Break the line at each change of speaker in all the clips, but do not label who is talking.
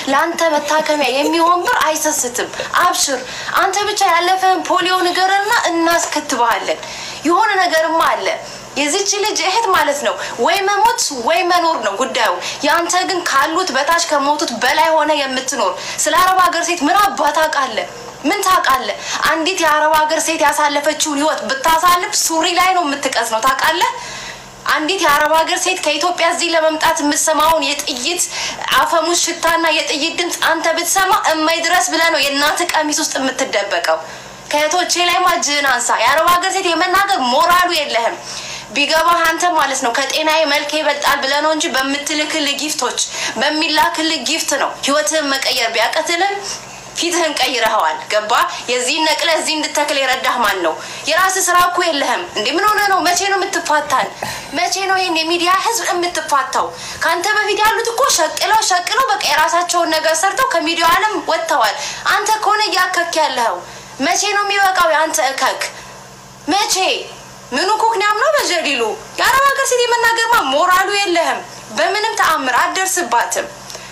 ለአንተ መታከሚያ የሚሆን ብር አይሰስትም። አብሽር፣ አንተ ብቻ ያለፈህን ፖሊዮ ንገረና እናስከትበሃለን። የሆነ ነገርማ አለ። የዚች ልጅ እህት ማለት ነው ወይ መሞት ወይ መኖር ነው ጉዳዩ። የአንተ ግን ካሉት በታች ከሞቱት በላይ ሆነ የምትኖር ስለ አረብ ሀገር ሴት ምን አባት ታውቃለህ? ምን ታውቃለህ? አንዲት የአረብ ሀገር ሴት ያሳለፈችውን ህይወት ብታሳልፍ ሱሪ ላይ ነው የምትቀስ ነው ታውቃለህ? አንዲት የአረብ ሀገር ሴት ከኢትዮጵያ እዚህ ለመምጣት የምትሰማውን የጥይት አፈሙዝ ሽታና የጥይት ድምፅ አንተ ብትሰማ እማይ ድረስ ብለህ ነው የእናትህ ቀሚስ ውስጥ የምትደበቀው። ከእህቶቼ ላይ ማጅህን አንሳ። የአረብ ሀገር ሴት የመናገር ሞራሉ የለህም። ቢገባህ አንተ ማለት ነው ከጤናዬ መልክ ይበልጣል ብለህ ነው እንጂ በምትልክልህ ጊፍቶች በሚላክልህ ጊፍት ነው ህይወትህን መቀየር ቢያቀትልህ ፊትህን ቀይረኸዋል። ገባ? የዚህን ነቅለ እዚህ እንድተክል የረዳህ ማን ነው? የራስህ ስራ እኮ የለህም እንዴ? ምን ሆነ ነው? መቼ ነው የምትፋታን? መቼ ነው ይህን የሚዲያ ህዝብ የምትፋታው? ከአንተ በፊት ያሉት እኮ ሸቅለው ሸቅለው በቃ የራሳቸውን ነገር ሰርተው ከሚዲያው ዓለም ወጥተዋል። አንተ ከሆነ እያከክ ያለኸው መቼ ነው የሚበቃው? የአንተ እከክ መቼ ምኑ ኩክንያም ነው በጀሊሉ የአረብ ሀገር ሴት የመናገርማ ሞራሉ የለህም። በምንም ተአምር አትደርስባትም።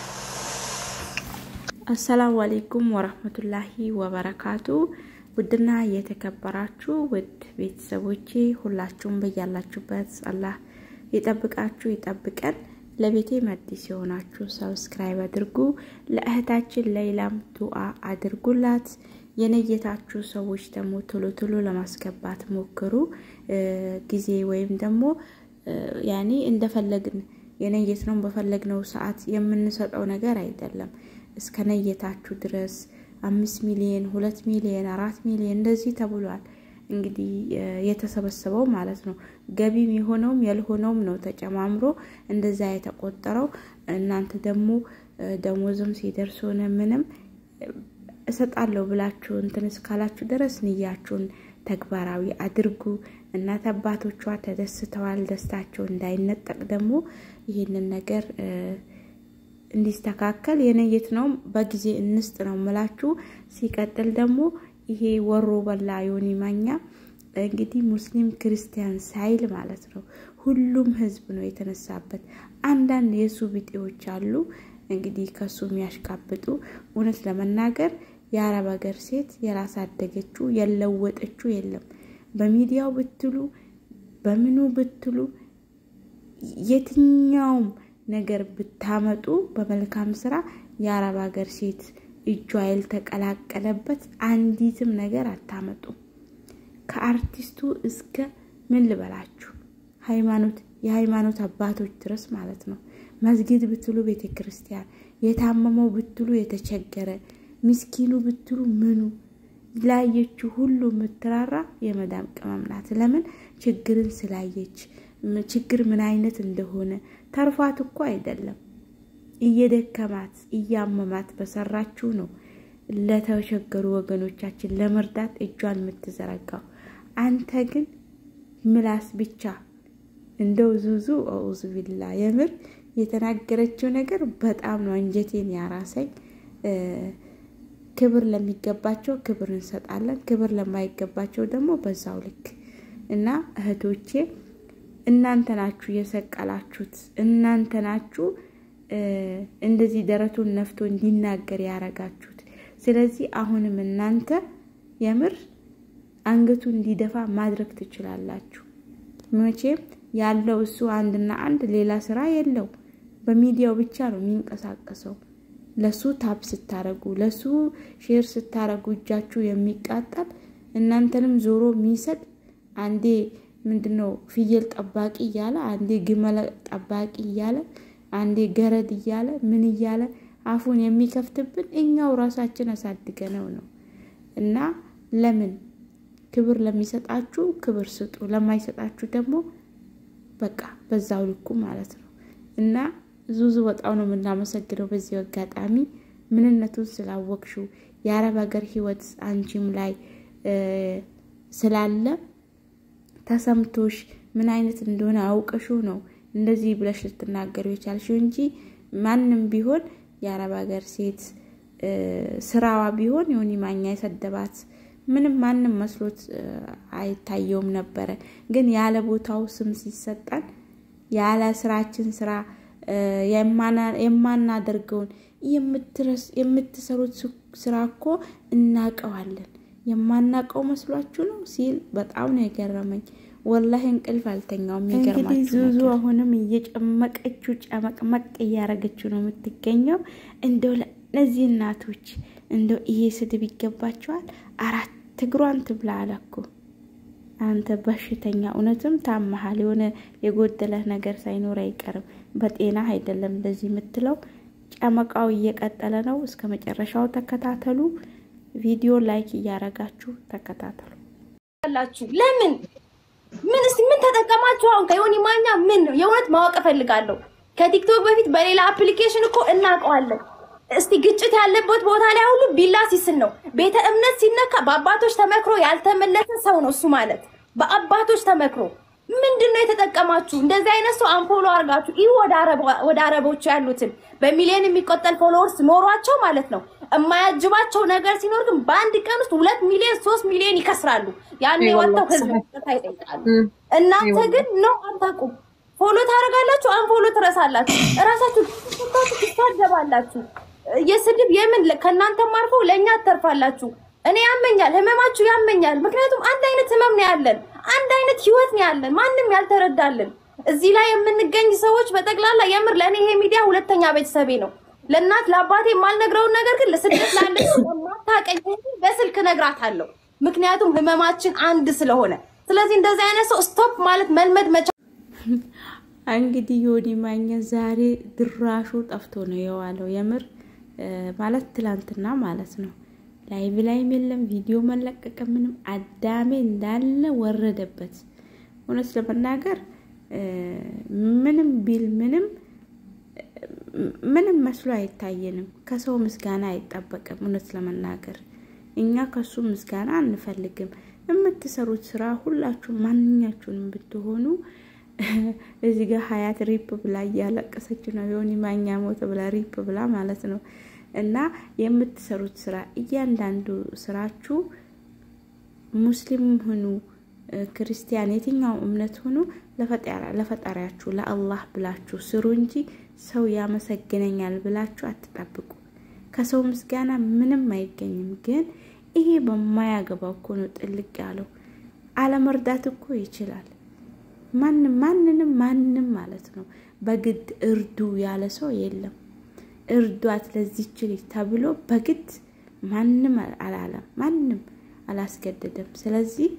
አሰላሙ አሌይኩም ወረህመቱላሂ ወበረካቱ። ውድና የተከበራችሁ ውድ ቤተሰቦቼ ሁላችሁም በያላችሁበት አላህ ይጠብቃችሁ ይጠብቀን። ለቤቴ መዲስ የሆናችሁ ሰብስክራይብ አድርጉ። ለእህታችን ለይላም ዱአ አድርጉላት። የነየታችሁ ሰዎች ደግሞ ቶሎ ቶሎ ለማስገባት ሞክሩ። ጊዜ ወይም ደግሞ ያኔ እንደፈለግን የነየት ነው በፈለግነው ሰዓት የምንሰጠው ነገር አይደለም። እስከ ነየታችሁ ድረስ አምስት ሚሊዮን ሁለት ሚሊዮን አራት ሚሊዮን እንደዚህ ተብሏል። እንግዲህ የተሰበሰበው ማለት ነው። ገቢም የሆነውም ያልሆነውም ነው ተጨማምሮ እንደዛ የተቆጠረው። እናንተ ደግሞ ደሞዝም ሲደርስ ሆነ ምንም እሰጣለሁ ብላችሁ እንትን እስካላችሁ ድረስ ንያችሁን ተግባራዊ አድርጉ። እናት አባቶቿ ተደስተዋል። ደስታቸው እንዳይነጠቅ ደግሞ ይህንን ነገር እንዲስተካከል የነየት ነው በጊዜ እንስጥ ነው ምላችሁ። ሲቀጥል ደግሞ ይሄ ወሮ በላ ዮኒ ማኛ እንግዲህ ሙስሊም ክርስቲያን ሳይል ማለት ነው ሁሉም ህዝብ ነው የተነሳበት። አንዳንድ የሱ ቢጤዎች አሉ እንግዲህ ከሱ የሚያሽቃብጡ እውነት ለመናገር የአረብ ሀገር ሴት የራሳደገችው የለወጠችው የለም። በሚዲያው ብትሉ በምኑ ብትሉ የትኛውም ነገር ብታመጡ በመልካም ስራ የአረብ ሀገር ሴት እጇ ያልተቀላቀለበት አንዲትም ነገር አታመጡም። ከአርቲስቱ እስከ ምን ልበላችሁ ሃይማኖት የሃይማኖት አባቶች ድረስ ማለት ነው። መስጊድ ብትሉ ቤተ ክርስቲያን፣ የታመመው ብትሉ የተቸገረ ምስኪኑ ብትሉ ምኑ ላየችው ሁሉ የምትራራ የመዳም ቅመም ናት። ለምን ችግርን ስላየች ችግር ምን አይነት እንደሆነ ተርፏት እኮ አይደለም እየደከማት እያመማት በሰራችው ነው ለተቸገሩ ወገኖቻችን ለመርዳት እጇን የምትዘረጋው። አንተ ግን ምላስ ብቻ እንደው ዙዙ አውዙ ቢላ የምር የተናገረችው ነገር በጣም ነው አንጀቴን ያራሰኝ። ክብር ለሚገባቸው ክብር እንሰጣለን፣ ክብር ለማይገባቸው ደግሞ በዛው ልክ እና እህቶቼ እናንተ ናችሁ የሰቀላችሁት፣ እናንተ ናችሁ እንደዚህ ደረቱን ነፍቶ እንዲናገር ያረጋችሁት። ስለዚህ አሁንም እናንተ የምር አንገቱ እንዲደፋ ማድረግ ትችላላችሁ። መቼም ያለው እሱ አንድና አንድ ሌላ ስራ የለው፣ በሚዲያው ብቻ ነው የሚንቀሳቀሰው። ለሱ ታፕ ስታረጉ፣ ለሱ ሼር ስታረጉ እጃችሁ የሚቃጠል እናንተንም ዞሮ የሚሰጥ አንዴ ምንድነው ፍየል ጠባቂ እያለ አንዴ ግመል ጠባቂ እያለ አንዴ ገረድ እያለ ምን እያለ አፉን የሚከፍትብን እኛው ራሳችን አሳድገነው ነው። እና ለምን ክብር ለሚሰጣችሁ ክብር ስጡ፣ ለማይሰጣችሁ ደግሞ በቃ በዛው ልኩ ማለት ነው። እና ዙዙ በጣም ነው የምናመሰግነው በዚህ አጋጣሚ ምንነቱን ስላወቅሽው የአረብ ሀገር ህይወት አንቺም ላይ ስላለ ተሰምቶሽ ምን አይነት እንደሆነ አውቀሽው ነው እንደዚህ ብለሽ ልትናገሩ የቻልሽው እንጂ ማንም ቢሆን የአረብ ሀገር ሴት ስራዋ ቢሆን የሆኒ ማኛ የሰደባት ምንም ማንም መስሎት አይታየውም ነበረ። ግን ያለ ቦታው ስም ሲሰጠን ያለ ስራችን ስራ የማናደርገውን የምትሰሩት ስራ እኮ እናቀዋለን የማናቀው መስሏችሁ ነው ሲል በጣም ነው የገረመኝ። ወላሂ እንቅልፍ አልተኛውም። እንግዲህ ዙዙ አሁንም እየጨመቀችው ጨመቅመቅ እያረገችው ነው የምትገኘው። እንደው ለእነዚህ እናቶች እንደው ይሄ ስድብ ይገባቸዋል። አራት እግሯን ትብላ አለ እኮ አንተ በሽተኛ፣ እውነትም ታመሃል። የሆነ የጎደለህ ነገር ሳይኖር አይቀርም። በጤና አይደለም እንደዚህ የምትለው። ጨመቃው እየቀጠለ ነው። እስከ መጨረሻው ተከታተሉ። ቪዲዮ ላይክ እያረጋችሁ ተከታተሉ።
ለምን ምን እስቲ ምን ተጠቀማችሁ? አሁን ከዮኒ ማኛ ምን የእውነት ማወቅ እፈልጋለሁ። ከቲክቶክ በፊት በሌላ አፕሊኬሽን እኮ እናውቀዋለን። እስቲ ግጭት ያለበት ቦታ ላይ ሁሉ ቢላ ሲስል ነው። ቤተ እምነት ሲነካ በአባቶች ተመክሮ ያልተመለሰ ሰው ነው እሱ ማለት። በአባቶች ተመክሮ ምንድን ነው የተጠቀማችሁ? እንደዚህ አይነት ሰው አንፎሎ አድርጋችሁ ይህ ወደ አረቦቹ ያሉትን በሚሊዮን የሚቆጠል ፎሎወርስ ኖሯቸው ማለት ነው። የማያጅባቸው ነገር ሲኖር ግን በአንድ ቀን ውስጥ ሁለት ሚሊዮን ሶስት ሚሊዮን ይከስራሉ። ያን ወጥተው ህዝብ ይጠይቃሉ። እናንተ ግን ነው አታውቁም። ፎሎ ታደርጋላችሁ፣ አንፎሎ ትረሳላችሁ። እራሳችሁ ትሳደባላችሁ። የስድብ የምን ከእናንተም አልፎ ለእኛ አተርፋላችሁ። እኔ ያመኛል፣ ህመማችሁ ያመኛል። ምክንያቱም አንድ አይነት ህመም ነው ያለን፣ አንድ አይነት ህይወት ነው ያለን፣ ማንም ያልተረዳልን እዚህ ላይ የምንገኝ ሰዎች በጠቅላላ የምር ለእኔ ይሄ ሚዲያ ሁለተኛ ቤተሰቤ ነው። ለእናት ለአባቴ የማልነግረውን ነገር ግን ለስደት ላለች ማታቀኝ በስልክ እነግራታለሁ። ምክንያቱም ህመማችን አንድ ስለሆነ፣ ስለዚህ እንደዚህ አይነት ሰው ስቶፕ ማለት መልመድ መቻ
እንግዲህ ዮኒ ማኛ ዛሬ ድራሹ ጠፍቶ ነው የዋለው። የምር ማለት ትላንትና ማለት ነው። ላይቭ ላይም የለም ቪዲዮ መለቀቀ ምንም አዳሜ እንዳለ ወረደበት። እውነት ለመናገር ምንም ቢል ምንም ምንም መስሎ አይታየንም። ከሰው ምስጋና አይጠበቅም። እውነት ለመናገር እኛ ከሱ ምስጋና አንፈልግም። የምትሰሩት ስራ ሁላችሁ ማንኛችሁንም ብትሆኑ እዚህ ጋር ሀያት ሪፕ ብላ እያለቀሰች ነው። ዮኒ ማኛ ሞተ ብላ ሪፕ ብላ ማለት ነው። እና የምትሰሩት ስራ እያንዳንዱ ስራችሁ ሙስሊም ሁኑ ክርስቲያን፣ የትኛው እምነት ሁኑ ለፈጣሪያችሁ ለአላህ ብላችሁ ስሩ እንጂ ሰው ያመሰግነኛል ብላችሁ አትጠብቁ። ከሰው ምስጋና ምንም አይገኝም። ግን ይሄ በማያገባው እኮ ነው ጥልቅ ያለው። አለመርዳት እኮ ይችላል። ማንም ማንንም ማንም ማለት ነው በግድ እርዱ ያለ ሰው የለም። እርዷት ለዚች ልጅ ተብሎ በግድ ማንም አላለም፣ ማንም አላስገደደም። ስለዚህ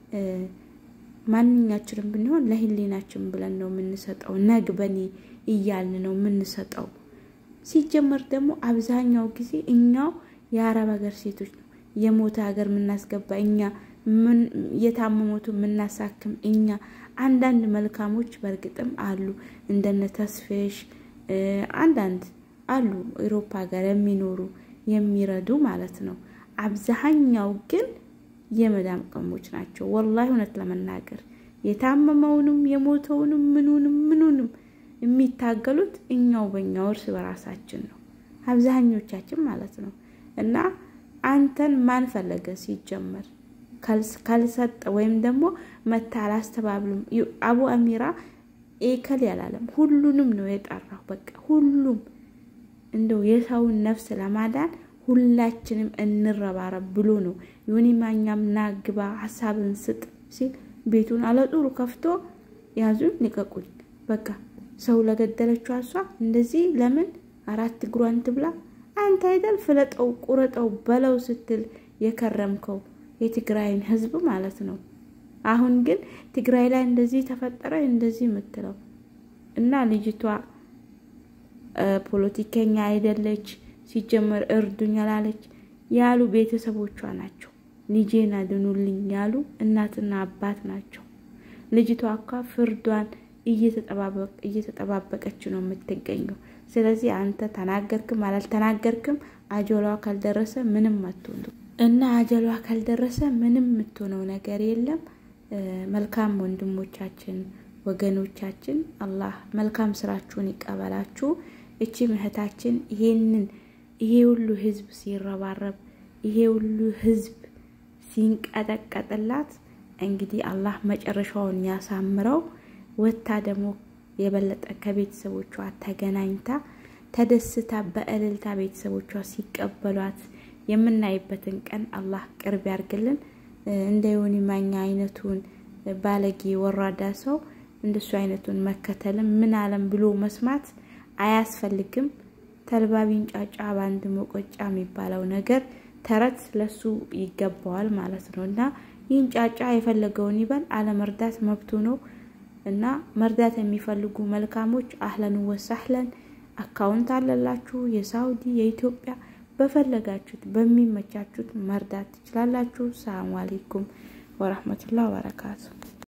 ማንኛችንም ብንሆን ለህሊናችን ብለን ነው የምንሰጠው። ነግ በኔ እያልን ነው የምንሰጠው። ሲጀመር ደግሞ አብዛኛው ጊዜ እኛው የአረብ ሀገር ሴቶች ነው የሞተ ሀገር የምናስገባ እኛ፣ የታመሙቱ የምናሳክም እኛ። አንዳንድ መልካሞች በእርግጥም አሉ እንደነ ተስፌሽ አንዳንድ አሉ ኤሮፓ ሀገር የሚኖሩ የሚረዱ ማለት ነው። አብዛኛው ግን የመዳም ቀሞች ናቸው። ወላሂ እውነት ለመናገር የታመመውንም የሞተውንም ምኑንም ምኑንም የሚታገሉት እኛው በእኛው እርስ በራሳችን ነው፣ አብዛኞቻችን ማለት ነው። እና አንተን ማን ፈለገ ሲጀመር ካልሰጠ ወይም ደግሞ መታ አላስተባብሉም። አቡ አሚራ ኤከል ያላለም ሁሉንም ነው የጠራው። በቃ ሁሉም እንደው የሰውን ነፍስ ለማዳን ሁላችንም እንረባረብ ብሎ ነው። ዮኒ ማኛም ና ግባ ሀሳብን ስጥ ሲል ቤቱን አለጡሩ ከፍቶ ያዙኝ ልቀቁኝ፣ በቃ ሰው ለገደለችው እሷ እንደዚህ ለምን አራት እግሯን ትብላ? አንተ አይደል ፍለጠው ቁረጠው በለው ስትል የከረምከው የትግራይን ህዝብ ማለት ነው። አሁን ግን ትግራይ ላይ እንደዚህ ተፈጠረ እንደዚህ የምትለው እና ልጅቷ ፖለቲከኛ አይደለች ሲጀመር እርዱኝ አላለች ያሉ ቤተሰቦቿ ናቸው። ልጄን አድኑልኝ ያሉ እናትና አባት ናቸው። ልጅቷ እኳ ፍርዷን እየተጠባበቀች ነው የምትገኘው። ስለዚህ አንተ ተናገርክም አላልተናገርክም አጀሏ ካልደረሰ ምንም አትሆኑ እና አጀሏ ካልደረሰ ምንም የምትሆነው ነገር የለም። መልካም ወንድሞቻችን ወገኖቻችን፣ አላህ መልካም ስራችሁን ይቀበላችሁ። እቺ እህታችን ይሄንን ይሄ ሁሉ ህዝብ ሲረባረብ ይሄ ሁሉ ህዝብ ሲንቀጠቀጥላት እንግዲህ አላህ መጨረሻውን ያሳምረው። ወታ ደግሞ የበለጠ ከቤተሰቦቿ ተገናኝታ ተደስታ በእልልታ ቤተሰቦቿ ሲቀበሏት የምናይበትን ቀን አላህ ቅርብ ያርግልን። እንደ ዮኒ ማኛ አይነቱን ባለጌ ወራዳ ሰው እንደሱ አይነቱን መከተልም ምን አለም ብሎ መስማት አያስፈልግም። ተልባቢን ጫጫ በአንድ መቆጫ የሚባለው ነገር ተረት ለሱ ይገባዋል ማለት ነው እና ይህን ጫጫ የፈለገውን ይበል፣ አለመርዳት መብቱ ነው እና መርዳት የሚፈልጉ መልካሞች አህለን ወሳህለን አካውንት አለላችሁ፣ የሳውዲ የኢትዮጵያ በፈለጋችሁት በሚመቻችሁት መርዳት ትችላላችሁ። ሰላሙ አሌይኩም ወረህመቱላህ ወበረካቱ።